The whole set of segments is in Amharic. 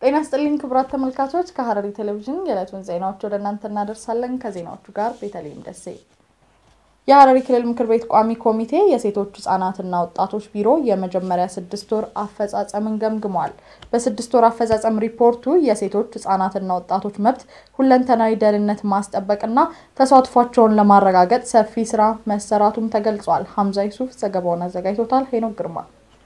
ጤና ስጥልኝ ክቡራት ተመልካቾች፣ ከሐረሪ ቴሌቪዥን የዕለቱን ዜናዎች ወደ እናንተ እናደርሳለን። ከዜናዎቹ ጋር ቤተልሔም ደሴ። የሐረሪ ክልል ምክር ቤት ቋሚ ኮሚቴ የሴቶች ህጻናትና ወጣቶች ቢሮ የመጀመሪያ ስድስት ወር አፈጻጸምን ገምግሟል። በስድስት ወር አፈጻጸም ሪፖርቱ የሴቶች ህጻናትና ወጣቶች መብት ሁለንተናዊ ደህንነት ማስጠበቅና ተሳትፏቸውን ለማረጋገጥ ሰፊ ስራ መሰራቱም ተገልጿል። ሀምዛ ይሱፍ ዘገባውን አዘጋጅቶታል። ሄኖክ ግርማ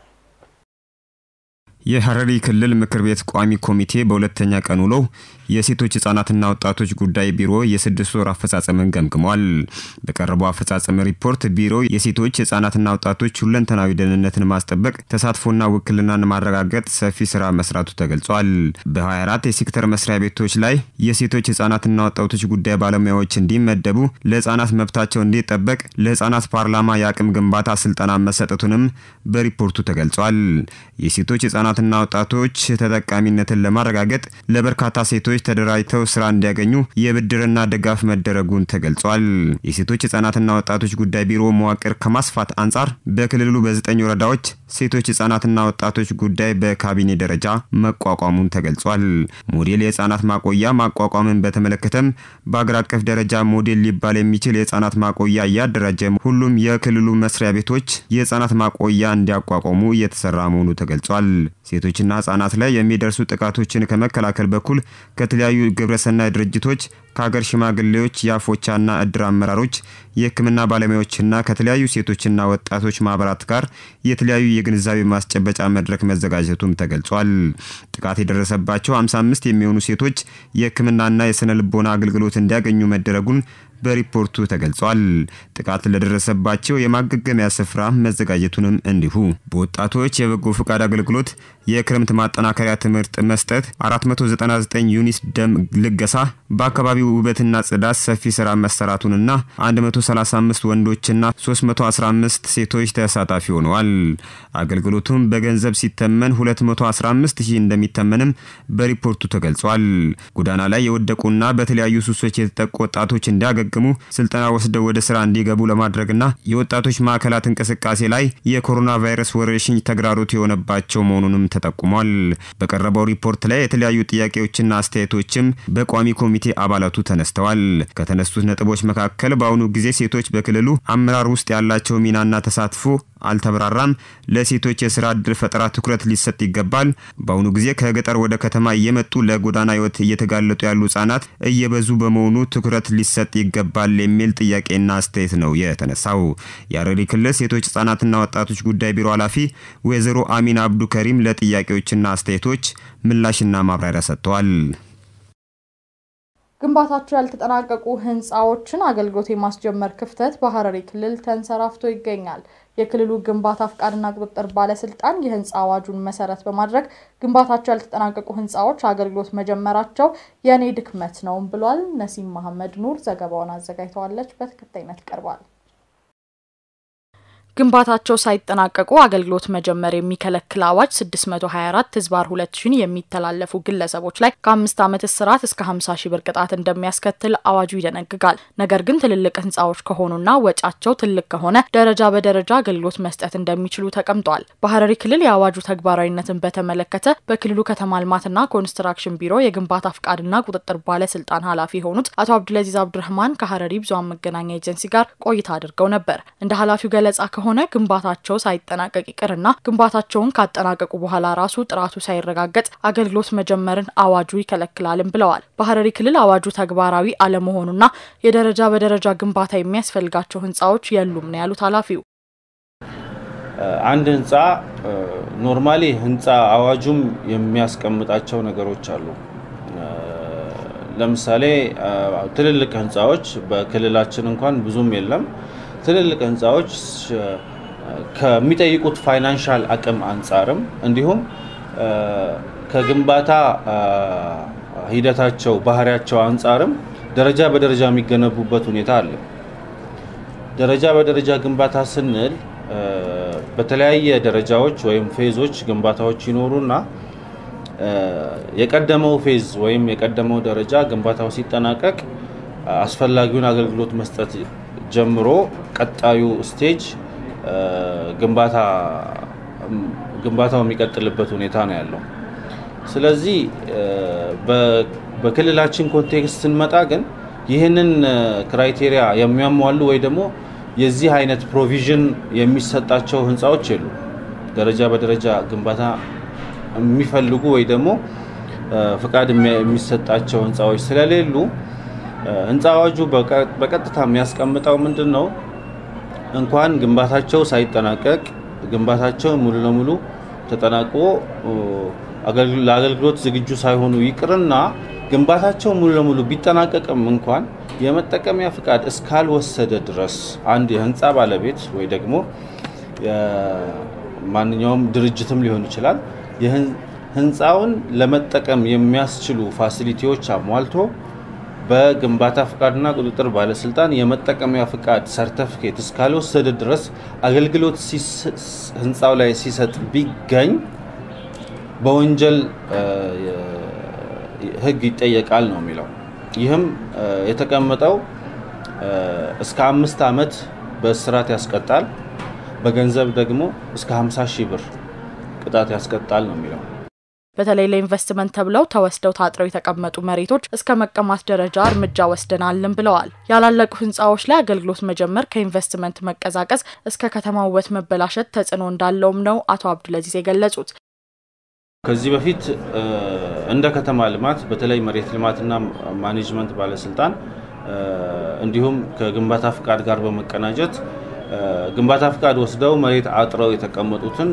የሐረሪ ክልል ምክር ቤት ቋሚ ኮሚቴ በሁለተኛ ቀን ውሎ የሴቶች ህጻናትና ወጣቶች ጉዳይ ቢሮ የስድስት ወር አፈጻጸምን ገምግሟል። በቀረበው አፈጻጸም ሪፖርት ቢሮ የሴቶች ህጻናትና ወጣቶች ሁለንተናዊ ደህንነትን ማስጠበቅ፣ ተሳትፎና ውክልናን ማረጋገጥ ሰፊ ስራ መስራቱ ተገልጿል። በ24 የሴክተር መስሪያ ቤቶች ላይ የሴቶች ህጻናትና ወጣቶች ጉዳይ ባለሙያዎች እንዲመደቡ፣ ለህጻናት መብታቸው እንዲጠበቅ ለህጻናት ፓርላማ የአቅም ግንባታ ስልጠና መሰጠቱንም በሪፖርቱ ተገልጿል። የሴቶች ህጻናትና ወጣቶች ተጠቃሚነትን ለማረጋገጥ ለበርካታ ሴቶች ተደራጅተው ስራ እንዲያገኙ የብድርና ድጋፍ መደረጉን ተገልጿል። የሴቶች ህጻናትና ወጣቶች ጉዳይ ቢሮ መዋቅር ከማስፋት አንጻር በክልሉ በዘጠኝ ወረዳዎች ሴቶች ህጻናትና ወጣቶች ጉዳይ በካቢኔ ደረጃ መቋቋሙን ተገልጿል። ሞዴል የህጻናት ማቆያ ማቋቋምን በተመለከተም በአገር አቀፍ ደረጃ ሞዴል ሊባል የሚችል የህጻናት ማቆያ እያደራጀ ሁሉም የክልሉ መስሪያ ቤቶች የህጻናት ማቆያ እንዲያቋቋሙ እየተሰራ መሆኑ ተገልጿል። ሴቶችና ህጻናት ላይ የሚደርሱ ጥቃቶችን ከመከላከል በኩል ከተለያዩ ግብረሰናይ ድርጅቶች ከሀገር ሽማግሌዎች፣ የአፎቻና እድር አመራሮች፣ የህክምና ባለሙያዎችና ከተለያዩ ሴቶችና ወጣቶች ማህበራት ጋር የተለያዩ የግንዛቤ ማስጨበጫ መድረክ መዘጋጀቱም ተገልጿል። ጥቃት የደረሰባቸው 55 የሚሆኑ ሴቶች የህክምናና የስነ ልቦና አገልግሎት እንዲያገኙ መደረጉን በሪፖርቱ ተገልጿል። ጥቃት ለደረሰባቸው የማገገሚያ ስፍራ መዘጋጀቱንም እንዲሁ በወጣቶች የበጎ ፈቃድ አገልግሎት የክረምት ማጠናከሪያ ትምህርት መስጠት፣ 499 ዩኒት ደም ልገሳ፣ በአካባቢው ውበትና ጽዳት ሰፊ ስራ መሰራቱንና 135 ወንዶችና 315 ሴቶች ተሳታፊ ሆነዋል። አገልግሎቱም በገንዘብ ሲተመን 215 ሺህ እንደሚተመንም በሪፖርቱ ተገልጿል። ጎዳና ላይ የወደቁና በተለያዩ ሱሶች የተጠቁ ወጣቶች እንዲያገ ግሙ ስልጠና ወስደው ወደ ስራ እንዲገቡ ለማድረግና የወጣቶች ማዕከላት እንቅስቃሴ ላይ የኮሮና ቫይረስ ወረርሽኝ ተግዳሮት የሆነባቸው መሆኑንም ተጠቁሟል። በቀረበው ሪፖርት ላይ የተለያዩ ጥያቄዎችና አስተያየቶችም በቋሚ ኮሚቴ አባላቱ ተነስተዋል። ከተነሱት ነጥቦች መካከል በአሁኑ ጊዜ ሴቶች በክልሉ አመራር ውስጥ ያላቸው ሚናና ተሳትፎ አልተብራራም። ለሴቶች የስራ እድል ፈጠራ ትኩረት ሊሰጥ ይገባል። በአሁኑ ጊዜ ከገጠር ወደ ከተማ እየመጡ ለጎዳና ህይወት እየተጋለጡ ያሉ ህጻናት እየበዙ በመሆኑ ትኩረት ሊሰጥ ይገባል የሚል ጥያቄና አስተያየት ነው የተነሳው። የሐረሪ ክልል ሴቶች ህጻናትና ወጣቶች ጉዳይ ቢሮ ኃላፊ ወይዘሮ አሚን አብዱ ከሪም ለጥያቄዎችና አስተያየቶች ምላሽና ማብራሪያ ሰጥተዋል። ግንባታቸው ያልተጠናቀቁ ህንፃዎችን አገልግሎት የማስጀመር ክፍተት በሐረሪ ክልል ተንሰራፍቶ ይገኛል። የክልሉ ግንባታ ፍቃድና ቁጥጥር ባለስልጣን የህንፃ አዋጁን መሰረት በማድረግ ግንባታቸው ያልተጠናቀቁ ህንፃዎች አገልግሎት መጀመራቸው የእኔ ድክመት ነውም ብሏል። ነሲም መሐመድ ኑር ዘገባውን አዘጋጅተዋለች፣ በተከታይነት ይቀርባል። ግንባታቸው ሳይጠናቀቁ አገልግሎት መጀመር የሚከለክል አዋጅ 624 ህዝባር 2000 የሚተላለፉ ግለሰቦች ላይ ከአምስት ዓመት እስራት እስከ 50 ሺህ ብር ቅጣት እንደሚያስከትል አዋጁ ይደነግጋል። ነገር ግን ትልልቅ ህንፃዎች ከሆኑና ወጫቸው ትልቅ ከሆነ ደረጃ በደረጃ አገልግሎት መስጠት እንደሚችሉ ተቀምጧል። በሐረሪ ክልል የአዋጁ ተግባራዊነትን በተመለከተ በክልሉ ከተማ ልማትና ኮንስትራክሽን ቢሮ የግንባታ ፍቃድና ቁጥጥር ባለስልጣን ኃላፊ የሆኑት አቶ አብዱልአዚዝ አብዱረህማን ከሐረሪ ብዙኃን መገናኛ ኤጀንሲ ጋር ቆይታ አድርገው ነበር። እንደ ኃላፊው ገለጻ ሆነ ግንባታቸው ሳይጠናቀቅ ይቅርና ግንባታቸውን ካጠናቀቁ በኋላ ራሱ ጥራቱ ሳይረጋገጥ አገልግሎት መጀመርን አዋጁ ይከለክላልም ብለዋል። በሐረሪ ክልል አዋጁ ተግባራዊ አለመሆኑና የደረጃ በደረጃ ግንባታ የሚያስፈልጋቸው ህንፃዎች የሉም ነው ያሉት ኃላፊው። አንድ ህንፃ ኖርማሊ ህንፃ አዋጁም የሚያስቀምጣቸው ነገሮች አሉ። ለምሳሌ ትልልቅ ህንፃዎች በክልላችን እንኳን ብዙም የለም። ትልልቅ ህንፃዎች ከሚጠይቁት ፋይናንሻል አቅም አንጻርም እንዲሁም ከግንባታ ሂደታቸው ባህሪያቸው አንጻርም ደረጃ በደረጃ የሚገነቡበት ሁኔታ አለ። ደረጃ በደረጃ ግንባታ ስንል በተለያየ ደረጃዎች ወይም ፌዞች ግንባታዎች ይኖሩና የቀደመው ፌዝ ወይም የቀደመው ደረጃ ግንባታው ሲጠናቀቅ አስፈላጊውን አገልግሎት መስጠት ጀምሮ ቀጣዩ ስቴጅ ግንባታ ግንባታው የሚቀጥልበት ሁኔታ ነው ያለው። ስለዚህ በክልላችን ኮንቴክስት ስንመጣ ግን ይህንን ክራይቴሪያ የሚያሟሉ ወይ ደግሞ የዚህ አይነት ፕሮቪዥን የሚሰጣቸው ህንፃዎች የሉ። ደረጃ በደረጃ ግንባታ የሚፈልጉ ወይ ደግሞ ፍቃድ የሚሰጣቸው ህንፃዎች ስለሌሉ ህንፃ አዋጁ በቀጥታ የሚያስቀምጠው ምንድን ነው? እንኳን ግንባታቸው ሳይጠናቀቅ ግንባታቸው ሙሉ ለሙሉ ተጠናቆ ለአገልግሎት ዝግጁ ሳይሆኑ ይቅርና ግንባታቸው ሙሉ ለሙሉ ቢጠናቀቅም እንኳን የመጠቀሚያ ፍቃድ እስካልወሰደ ድረስ አንድ የህንፃ ባለቤት ወይ ደግሞ ማንኛውም ድርጅትም ሊሆን ይችላል ህንፃውን ለመጠቀም የሚያስችሉ ፋሲሊቲዎች አሟልቶ በግንባታ ፍቃድና ቁጥጥር ባለስልጣን የመጠቀሚያ ፍቃድ ሰርተፊኬት እስካልወሰደ ድረስ አገልግሎት ህንፃው ላይ ሲሰጥ ቢገኝ በወንጀል ህግ ይጠየቃል ነው የሚለው። ይህም የተቀመጠው እስከ አምስት ዓመት በእስራት ያስቀጣል፣ በገንዘብ ደግሞ እስከ 50 ሺህ ብር ቅጣት ያስቀጣል ነው የሚለው። በተለይ ለኢንቨስትመንት ተብለው ተወስደው ታጥረው የተቀመጡ መሬቶች እስከ መቀማት ደረጃ እርምጃ ወስደናልን ብለዋል። ያላለቁ ህንፃዎች ላይ አገልግሎት መጀመር ከኢንቨስትመንት መቀዛቀዝ እስከ ከተማ ውበት መበላሸት ተጽዕኖ እንዳለውም ነው አቶ አብዱልአዚዝ የገለጹት። ከዚህ በፊት እንደ ከተማ ልማት በተለይ መሬት ልማትና ማኔጅመንት ባለስልጣን እንዲሁም ከግንባታ ፍቃድ ጋር በመቀናጀት ግንባታ ፍቃድ ወስደው መሬት አጥረው የተቀመጡትን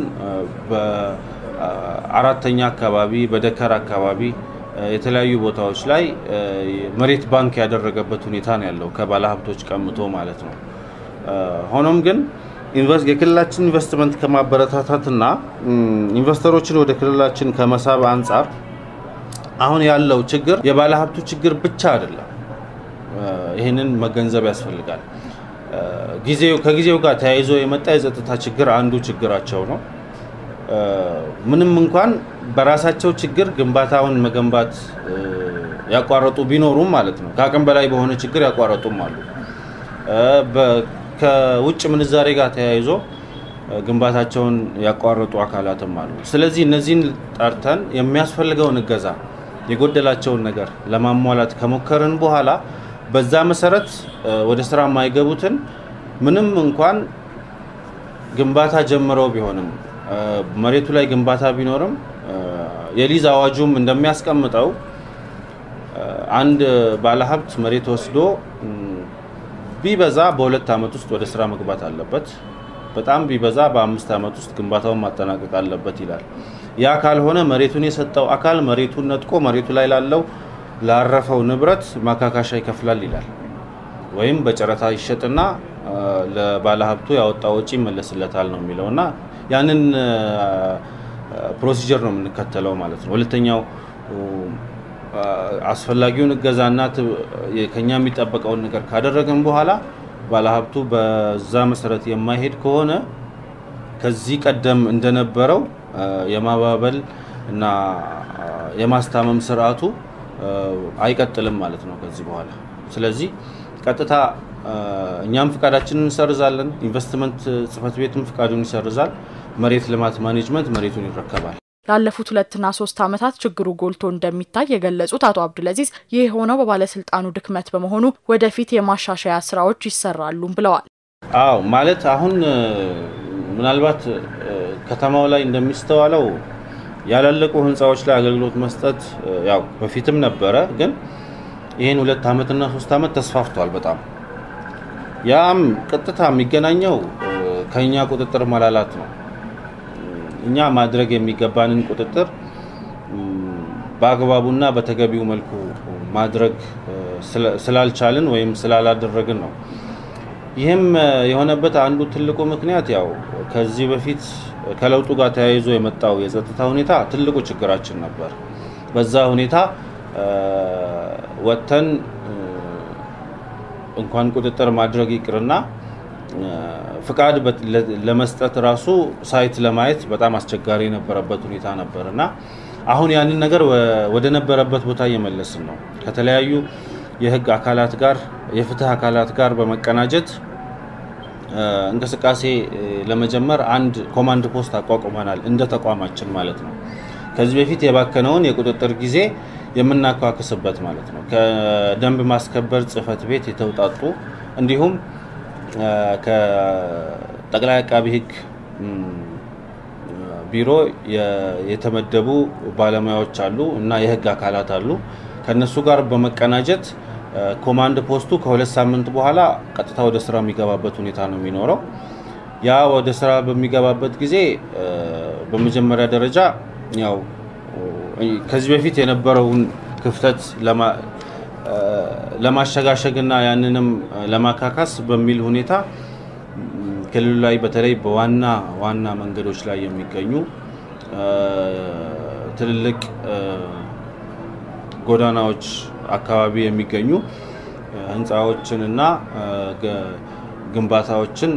አራተኛ አካባቢ በደከር አካባቢ የተለያዩ ቦታዎች ላይ መሬት ባንክ ያደረገበት ሁኔታ ነው ያለው ከባለሀብቶች ቀምቶ ማለት ነው። ሆኖም ግን የክልላችን ኢንቨስትመንት ከማበረታታትና ኢንቨስተሮችን ወደ ክልላችን ከመሳብ አንጻር አሁን ያለው ችግር የባለሀብቱ ችግር ብቻ አይደለም። ይህንን መገንዘብ ያስፈልጋል። ጊዜው ከጊዜው ጋር ተያይዞ የመጣ የጸጥታ ችግር አንዱ ችግራቸው ነው። ምንም እንኳን በራሳቸው ችግር ግንባታውን መገንባት ያቋረጡ ቢኖሩም ማለት ነው። ከአቅም በላይ በሆነ ችግር ያቋረጡም አሉ። ከውጭ ምንዛሬ ጋር ተያይዞ ግንባታቸውን ያቋረጡ አካላትም አሉ። ስለዚህ እነዚህን ጠርተን የሚያስፈልገውን እገዛ የጎደላቸውን ነገር ለማሟላት ከሞከርን በኋላ በዛ መሰረት ወደ ስራ የማይገቡትን ምንም እንኳን ግንባታ ጀምረው ቢሆንም መሬቱ ላይ ግንባታ ቢኖርም የሊዝ አዋጁም እንደሚያስቀምጠው አንድ ባለሀብት መሬት ወስዶ ቢበዛ በሁለት ዓመት ውስጥ ወደ ስራ መግባት አለበት። በጣም ቢበዛ በአምስት ዓመት ውስጥ ግንባታውን ማጠናቀቅ አለበት ይላል። ያ ካልሆነ መሬቱን የሰጠው አካል መሬቱን ነጥቆ መሬቱ ላይ ላለው ላረፈው ንብረት ማካካሻ ይከፍላል ይላል። ወይም በጨረታ ይሸጥና ለባለሀብቱ ያወጣው ወጪ ይመለስለታል ነው የሚለው እና ያንን ፕሮሲጀር ነው የምንከተለው ማለት ነው። ሁለተኛው አስፈላጊውን እገዛና ከኛ የሚጠበቀውን ነገር ካደረግን በኋላ ባለሀብቱ በዛ መሰረት የማይሄድ ከሆነ ከዚህ ቀደም እንደነበረው የማባበል እና የማስታመም ስርዓቱ አይቀጥልም ማለት ነው ከዚህ በኋላ። ስለዚህ ቀጥታ እኛም ፍቃዳችንን እንሰርዛለን፣ ኢንቨስትመንት ጽህፈት ቤትም ፍቃዱን ይሰርዛል፣ መሬት ልማት ማኔጅመንት መሬቱን ይረከባል። ላለፉት ሁለትና ሶስት ዓመታት ችግሩ ጎልቶ እንደሚታይ የገለጹት አቶ አብዱልአዚዝ ይህ የሆነው በባለስልጣኑ ድክመት በመሆኑ ወደፊት የማሻሻያ ስራዎች ይሰራሉም ብለዋል። አዎ ማለት አሁን ምናልባት ከተማው ላይ እንደሚስተዋለው ያላለቁ ህንፃዎች ላይ አገልግሎት መስጠት ያው በፊትም ነበረ፣ ግን ይህን ሁለት ዓመትና ሶስት ዓመት ተስፋፍቷል በጣም ያም ቀጥታ የሚገናኘው ከኛ ቁጥጥር መላላት ነው። እኛ ማድረግ የሚገባንን ቁጥጥር በአግባቡና በተገቢው መልኩ ማድረግ ስላልቻልን ወይም ስላላደረግን ነው። ይህም የሆነበት አንዱ ትልቁ ምክንያት ያው ከዚህ በፊት ከለውጡ ጋር ተያይዞ የመጣው የጸጥታ ሁኔታ ትልቁ ችግራችን ነበር። በዛ ሁኔታ ወጥተን እንኳን ቁጥጥር ማድረግ ይቅርና ፍቃድ ለመስጠት ራሱ ሳይት ለማየት በጣም አስቸጋሪ የነበረበት ሁኔታ ነበር እና አሁን ያንን ነገር ወደ ነበረበት ቦታ እየመለስን ነው። ከተለያዩ የህግ አካላት ጋር የፍትህ አካላት ጋር በመቀናጀት እንቅስቃሴ ለመጀመር አንድ ኮማንድ ፖስት አቋቁመናል፣ እንደ ተቋማችን ማለት ነው። ከዚህ በፊት የባከነውን የቁጥጥር ጊዜ የምናካክስበት ማለት ነው። ከደንብ ማስከበር ጽሕፈት ቤት የተውጣጡ እንዲሁም ከጠቅላይ አቃቢ ሕግ ቢሮ የተመደቡ ባለሙያዎች አሉ እና የህግ አካላት አሉ። ከነሱ ጋር በመቀናጀት ኮማንድ ፖስቱ ከሁለት ሳምንት በኋላ ቀጥታ ወደ ስራ የሚገባበት ሁኔታ ነው የሚኖረው። ያ ወደ ስራ በሚገባበት ጊዜ በመጀመሪያ ደረጃ ያው ከዚህ በፊት የነበረውን ክፍተት ለማሸጋሸግና ያንንም ለማካካስ በሚል ሁኔታ ክልሉ ላይ በተለይ በዋና ዋና መንገዶች ላይ የሚገኙ ትልልቅ ጎዳናዎች አካባቢ የሚገኙ ህንፃዎችን እና ግንባታዎችን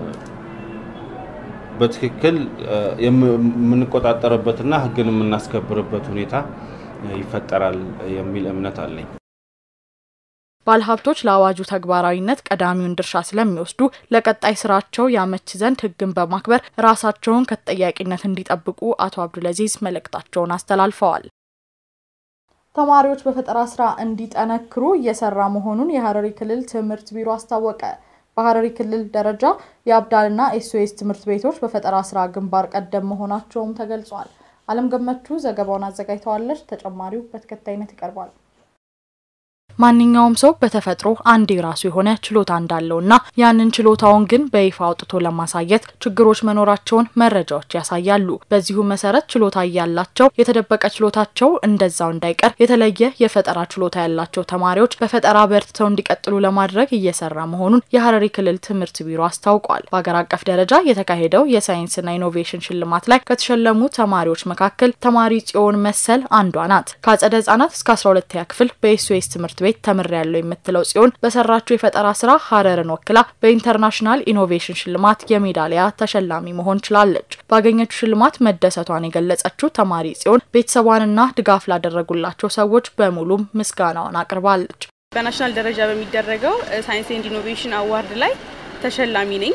በትክክል የምንቆጣጠርበትና ህግን የምናስከብርበት ሁኔታ ይፈጠራል የሚል እምነት አለኝ። ባለሀብቶች ለአዋጁ ተግባራዊነት ቀዳሚውን ድርሻ ስለሚወስዱ ለቀጣይ ስራቸው ያመች ዘንድ ህግን በማክበር ራሳቸውን ከተጠያቂነት እንዲጠብቁ አቶ አብዱልአዚዝ መልእክታቸውን አስተላልፈዋል። ተማሪዎች በፈጠራ ስራ እንዲጠነክሩ እየሰራ መሆኑን የሀረሪ ክልል ትምህርት ቢሮ አስታወቀ። በሀረሪ ክልል ደረጃ የአብዳልና ኤስኦኤስ ትምህርት ቤቶች በፈጠራ ስራ ግንባር ቀደም መሆናቸውም ተገልጿል። አለም ገመቹ ዘገባውን አዘጋጅተዋለች። ተጨማሪው በተከታይነት ይቀርባል። ማንኛውም ሰው በተፈጥሮ አንድ የራሱ የሆነ ችሎታ እንዳለውና ያንን ችሎታውን ግን በይፋ አውጥቶ ለማሳየት ችግሮች መኖራቸውን መረጃዎች ያሳያሉ። በዚሁ መሰረት ችሎታ እያላቸው የተደበቀ ችሎታቸው እንደዛው እንዳይቀር የተለየ የፈጠራ ችሎታ ያላቸው ተማሪዎች በፈጠራ በርትተው እንዲቀጥሉ ለማድረግ እየሰራ መሆኑን የሀረሪ ክልል ትምህርት ቢሮ አስታውቋል። በሀገር አቀፍ ደረጃ የተካሄደው የሳይንስና ኢኖቬሽን ሽልማት ላይ ከተሸለሙ ተማሪዎች መካከል ተማሪ ጽዮን መሰል አንዷ ናት። ከአጸደ ህጻናት እስከ አስራ ሁለተኛ ክፍል በኤስኦኤስ ትምህርት ቤት ተምር ያለው የምትለው ጽዮን በሰራችው የፈጠራ ስራ ሀረርን ወክላ በኢንተርናሽናል ኢኖቬሽን ሽልማት የሜዳሊያ ተሸላሚ መሆን ችላለች። ባገኘችው ሽልማት መደሰቷን የገለጸችው ተማሪ ጽዮን ቤተሰቧንና ድጋፍ ላደረጉላቸው ሰዎች በሙሉም ምስጋናዋን አቅርባለች። በናሽናል ደረጃ በሚደረገው ሳይንስ ኤንድ ኢኖቬሽን አዋርድ ላይ ተሸላሚ ነኝ።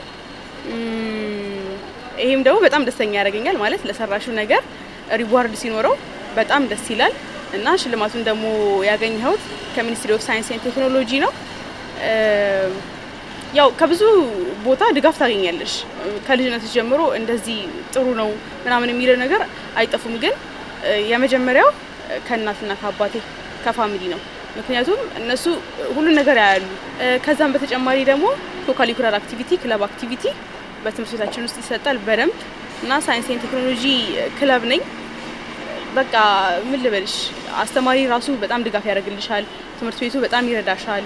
ይህም ደግሞ በጣም ደስተኛ ያደርገኛል። ማለት ለሰራሽው ነገር ሪዋርድ ሲኖረው በጣም ደስ ይላል። እና ሽልማቱን ደግሞ ያገኘሁት ከሚኒስትሪ ኦፍ ሳይንስ ኤንድ ቴክኖሎጂ ነው። ያው ከብዙ ቦታ ድጋፍ ታገኛለሽ። ከልጅነት ጀምሮ እንደዚህ ጥሩ ነው ምናምን የሚለው ነገር አይጠፉም። ግን የመጀመሪያው ከእናትና ከአባቴ ከፋሚሊ ነው። ምክንያቱም እነሱ ሁሉን ነገር ያያሉ። ከዛም በተጨማሪ ደግሞ ኮካሊኩላር አክቲቪቲ፣ ክለብ አክቲቪቲ በትምህርት ቤታችን ውስጥ ይሰጣል በደንብ እና ሳይንስ ኤንድ ቴክኖሎጂ ክለብ ነኝ። በቃ ምን ልበልሽ፣ አስተማሪ ራሱ በጣም ድጋፍ ያደርግልሻል። ትምህርት ቤቱ በጣም ይረዳሻል።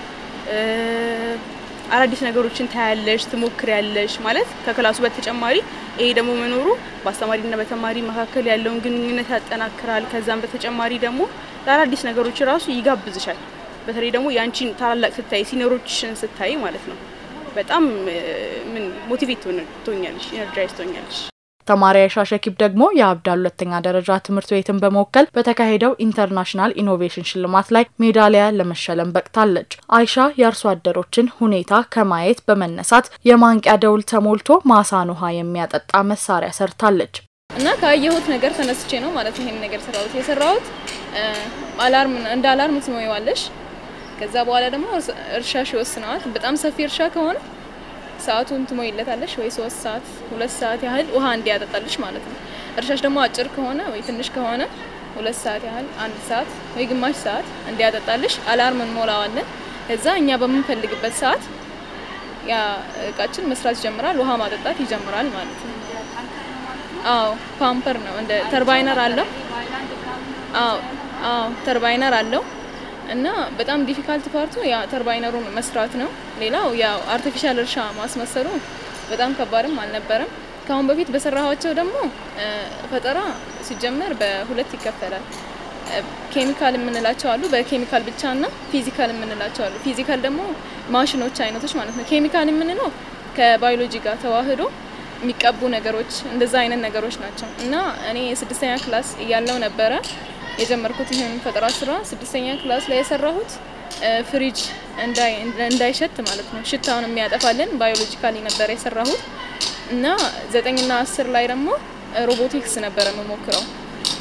አዳዲስ ነገሮችን ታያለሽ፣ ትሞክሪያለሽ። ማለት ከክላሱ በተጨማሪ ይሄ ደግሞ መኖሩ በአስተማሪና በተማሪ መካከል ያለውን ግንኙነት ያጠናክራል። ከዛም በተጨማሪ ደግሞ ለአዳዲስ ነገሮች ራሱ ይጋብዝሻል። በተለይ ደግሞ የአንቺን ታላላቅ ስታይ ሲኒሮችሽን ስታይ ማለት ነው በጣም ምን ሞቲቬት ትሆኛለሽ፣ ኢነርጃይዝ ትሆኛለሽ። ተማሪ አይሻ ሸኪብ ደግሞ የአብዳል ሁለተኛ ደረጃ ትምህርት ቤትን በመወከል በተካሄደው ኢንተርናሽናል ኢኖቬሽን ሽልማት ላይ ሜዳሊያ ለመሸለም በቅታለች። አይሻ የአርሶ አደሮችን ሁኔታ ከማየት በመነሳት የማንቂያ ደውል ተሞልቶ ማሳን ውሃ የሚያጠጣ መሳሪያ ሰርታለች። እና ካየሁት ነገር ተነስቼ ነው ማለት ይሄን ነገር ሰራሁት። የሰራሁት አላርም እንደ አላርም ትሞይዋለሽ። ከዛ በኋላ ደግሞ እርሻሽ ይወስነዋል። በጣም ሰፊ እርሻ ከሆነ ሰዓቱን ትሞይለታለሽ ወይ ሶስት ሰዓት ሁለት ሰዓት ያህል ውሃ እንዲያጠጣልሽ ማለት ነው። እርሻሽ ደግሞ አጭር ከሆነ ወይ ትንሽ ከሆነ ሁለት ሰዓት ያህል አንድ ሰዓት ወይ ግማሽ ሰዓት እንዲያጠጣልሽ አላርም እንሞላዋለን። ከዛ እኛ በምንፈልግበት ሰዓት ያ እቃችን መስራት ይጀምራል፣ ውሃ ማጠጣት ይጀምራል ማለት ነው። አዎ ፓምፐር ነው፣ እንደ ተርባይነር አለው። አዎ አዎ ተርባይነር አለው እና በጣም ዲፊካልት ፓርቱ ያ ተርባይነሩን መስራት ነው። ሌላው ያው አርቲፊሻል እርሻ ማስመሰሉ በጣም ከባድም አልነበረም። ከአሁን በፊት በሰራኋቸው ደግሞ ፈጠራ ሲጀመር በሁለት ይከፈላል። ኬሚካል የምንላቸው አሉ፣ በኬሚካል ብቻ እና ፊዚካል የምንላቸው አሉ። ፊዚካል ደግሞ ማሽኖች አይነቶች ማለት ነው። ኬሚካል የምንለው ከባዮሎጂ ጋር ተዋህዶ የሚቀቡ ነገሮች እንደዛ አይነት ነገሮች ናቸው እና እኔ ስድስተኛ ክላስ እያለው ነበረ የጀመርኩት ይህን ፈጠራ ስራ ስድስተኛ ክላስ ላይ የሰራሁት ፍሪጅ እንዳይሸት ማለት ነው፣ ሽታውን የሚያጠፋልን ባዮሎጂካሊ ነበር የሰራሁት እና ዘጠኝና አስር ላይ ደግሞ ሮቦቲክስ ነበረ የምሞክረው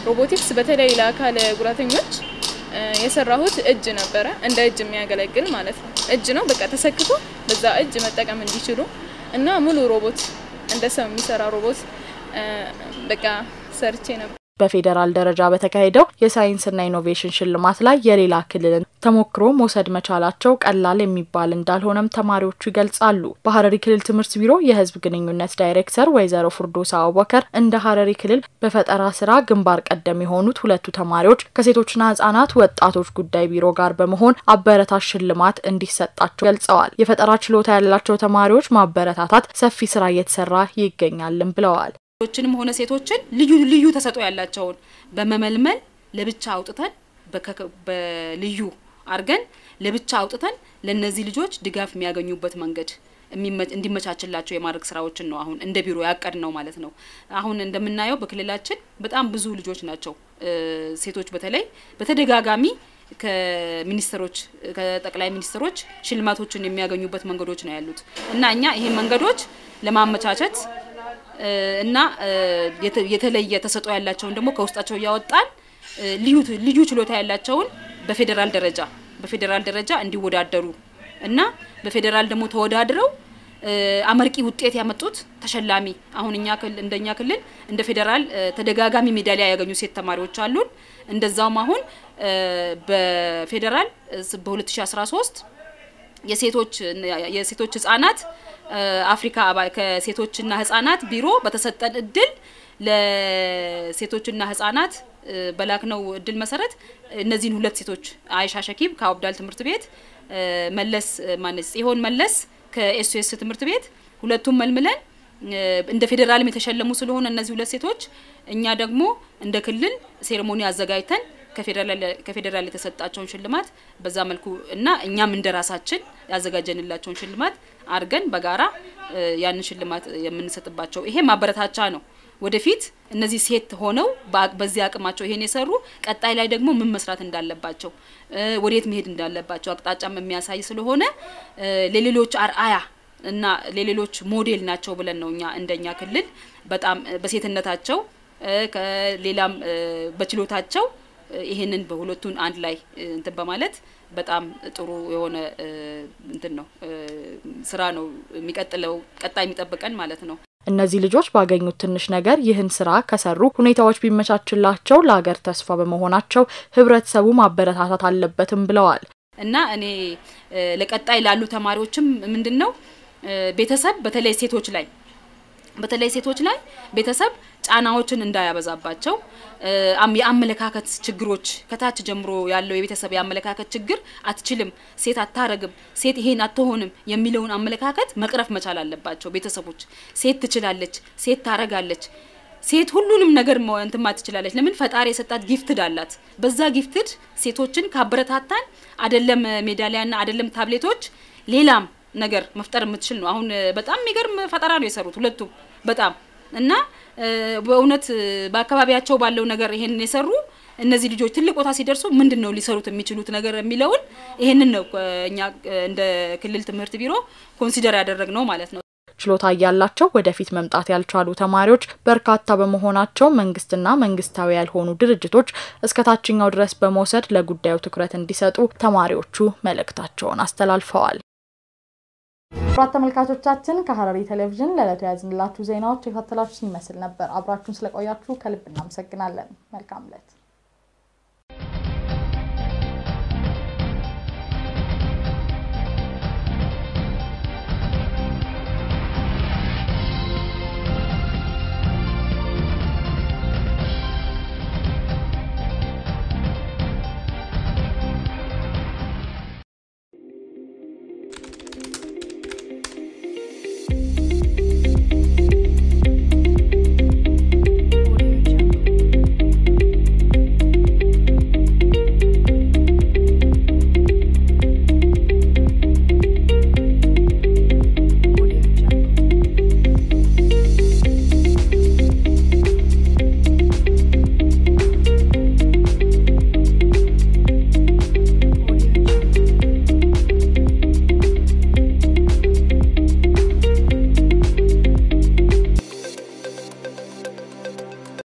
ሮቦቲክስ በተለይ ለአካል ጉዳተኞች የሰራሁት እጅ ነበረ። እንደ እጅ የሚያገለግል ማለት ነው። እጅ ነው በቃ ተሰክቶ በዛ እጅ መጠቀም እንዲችሉ እና ሙሉ ሮቦት እንደ ሰው የሚሰራ ሮቦት በቃ ሰርቼ ነበር። በፌዴራል ደረጃ በተካሄደው የሳይንስና ኢኖቬሽን ሽልማት ላይ የሌላ ክልልን ተሞክሮ መውሰድ መቻላቸው ቀላል የሚባል እንዳልሆነም ተማሪዎቹ ይገልጻሉ። በሀረሪ ክልል ትምህርት ቢሮ የሕዝብ ግንኙነት ዳይሬክተር ወይዘሮ ፍርዶሳ አቡበከር እንደ ሀረሪ ክልል በፈጠራ ስራ ግንባር ቀደም የሆኑት ሁለቱ ተማሪዎች ከሴቶችና ሕጻናት ወጣቶች ጉዳይ ቢሮ ጋር በመሆን አበረታች ሽልማት እንዲሰጣቸው ገልጸዋል። የፈጠራ ችሎታ ያላቸው ተማሪዎች ማበረታታት ሰፊ ስራ እየተሰራ ይገኛልም ብለዋል። ሴቶችንም ሆነ ሴቶችን ልዩ ልዩ ተሰጥኦ ያላቸውን በመመልመል ለብቻ አውጥተን በልዩ አድርገን ለብቻ አውጥተን ለእነዚህ ልጆች ድጋፍ የሚያገኙበት መንገድ እንዲመቻችላቸው የማድረግ ስራዎችን ነው አሁን እንደ ቢሮ ያቀድ ነው ማለት ነው። አሁን እንደምናየው በክልላችን በጣም ብዙ ልጆች ናቸው ሴቶች በተለይ በተደጋጋሚ ከሚኒስትሮች ከጠቅላይ ሚኒስትሮች ሽልማቶችን የሚያገኙበት መንገዶች ነው ያሉት እና እኛ ይሄን መንገዶች ለማመቻቸት እና የተለየ ተሰጥኦ ያላቸውን ደግሞ ከውስጣቸው እያወጣን ልዩ ልዩ ችሎታ ያላቸውን በፌዴራል ደረጃ በፌዴራል ደረጃ እንዲወዳደሩ እና በፌዴራል ደግሞ ተወዳድረው አመርቂ ውጤት ያመጡት ተሸላሚ አሁን እኛ ክልል እንደኛ ክልል እንደ ፌዴራል ተደጋጋሚ ሜዳሊያ ያገኙ ሴት ተማሪዎች አሉን። እንደዛውም አሁን በፌዴራል በ2013 የሴቶች የሴቶች ህጻናት አፍሪካ ከሴቶችና ህጻናት ቢሮ በተሰጠን እድል ለሴቶችና ህጻናት በላክነው እድል መሰረት እነዚህን ሁለት ሴቶች አይሻ ሸኪብ ከአብዳል ትምህርት ቤት መለስ ማነስ ጽዮን መለስ ከኤስኤስ ትምህርት ቤት ሁለቱም መልምለን እንደ ፌዴራልም የተሸለሙ ስለሆነ እነዚህ ሁለት ሴቶች እኛ ደግሞ እንደ ክልል ሴሬሞኒ አዘጋጅተን ከፌዴራል የተሰጣቸውን ሽልማት በዛ መልኩ እና እኛም እንደ ራሳችን ያዘጋጀንላቸውን ሽልማት አድርገን በጋራ ያንን ሽልማት የምንሰጥባቸው ይሄ ማበረታቻ ነው። ወደፊት እነዚህ ሴት ሆነው በዚህ አቅማቸው ይሄን የሰሩ ቀጣይ ላይ ደግሞ ምን መስራት እንዳለባቸው ወዴት መሄድ እንዳለባቸው አቅጣጫም የሚያሳይ ስለሆነ ለሌሎች አርአያ እና ለሌሎች ሞዴል ናቸው ብለን ነው እኛ እንደኛ ክልል በጣም በሴትነታቸው ከሌላም በችሎታቸው ይሄንን በሁለቱን አንድ ላይ እንትን በማለት በጣም ጥሩ የሆነ እንትን ነው ስራ ነው የሚቀጥለው ቀጣይ የሚጠብቀን ማለት ነው። እነዚህ ልጆች ባገኙት ትንሽ ነገር ይህን ስራ ከሰሩ ሁኔታዎች ቢመቻችላቸው ለሀገር ተስፋ በመሆናቸው ህብረተሰቡ ማበረታታት አለበትም ብለዋል። እና እኔ ለቀጣይ ላሉ ተማሪዎችም ምንድን ነው ቤተሰብ በተለይ ሴቶች ላይ በተለይ ሴቶች ላይ ቤተሰብ ጫናዎችን እንዳያበዛባቸው የአመለካከት ችግሮች ከታች ጀምሮ ያለው የቤተሰብ የአመለካከት ችግር አትችልም፣ ሴት አታረግም፣ ሴት ይሄን አትሆንም የሚለውን አመለካከት መቅረፍ መቻል አለባቸው ቤተሰቦች። ሴት ትችላለች፣ ሴት ታረጋለች፣ ሴት ሁሉንም ነገር እንትማ ትችላለች። ለምን ፈጣሪ የሰጣት ጊፍትድ አላት። በዛ ጊፍትድ ሴቶችን ካበረታታን አደለም ሜዳሊያና አደለም ታብሌቶች ሌላም ነገር መፍጠር የምትችል ነው። አሁን በጣም የሚገርም ፈጠራ ነው የሰሩት ሁለቱም በጣም እና በእውነት በአካባቢያቸው ባለው ነገር ይሄንን የሰሩ እነዚህ ልጆች ትልቅ ቦታ ሲደርሱ ምንድን ነው ሊሰሩት የሚችሉት ነገር የሚለውን ይሄንን ነው እኛ እንደ ክልል ትምህርት ቢሮ ኮንሲደር ያደረግ ነው ማለት ነው። ችሎታ እያላቸው ወደፊት መምጣት ያልቻሉ ተማሪዎች በርካታ በመሆናቸው መንግስትና መንግስታዊ ያልሆኑ ድርጅቶች እስከ ታችኛው ድረስ በመውሰድ ለጉዳዩ ትኩረት እንዲሰጡ ተማሪዎቹ መልእክታቸውን አስተላልፈዋል። ክቡራት ተመልካቾቻችን ከሀረሪ ቴሌቪዥን ለዕለቱ የያዝንላችሁ ዜናዎች የከታተላችሁን ይመስል ነበር። አብራችሁን ስለቆያችሁ ከልብ እናመሰግናለን። መልካም ዕለት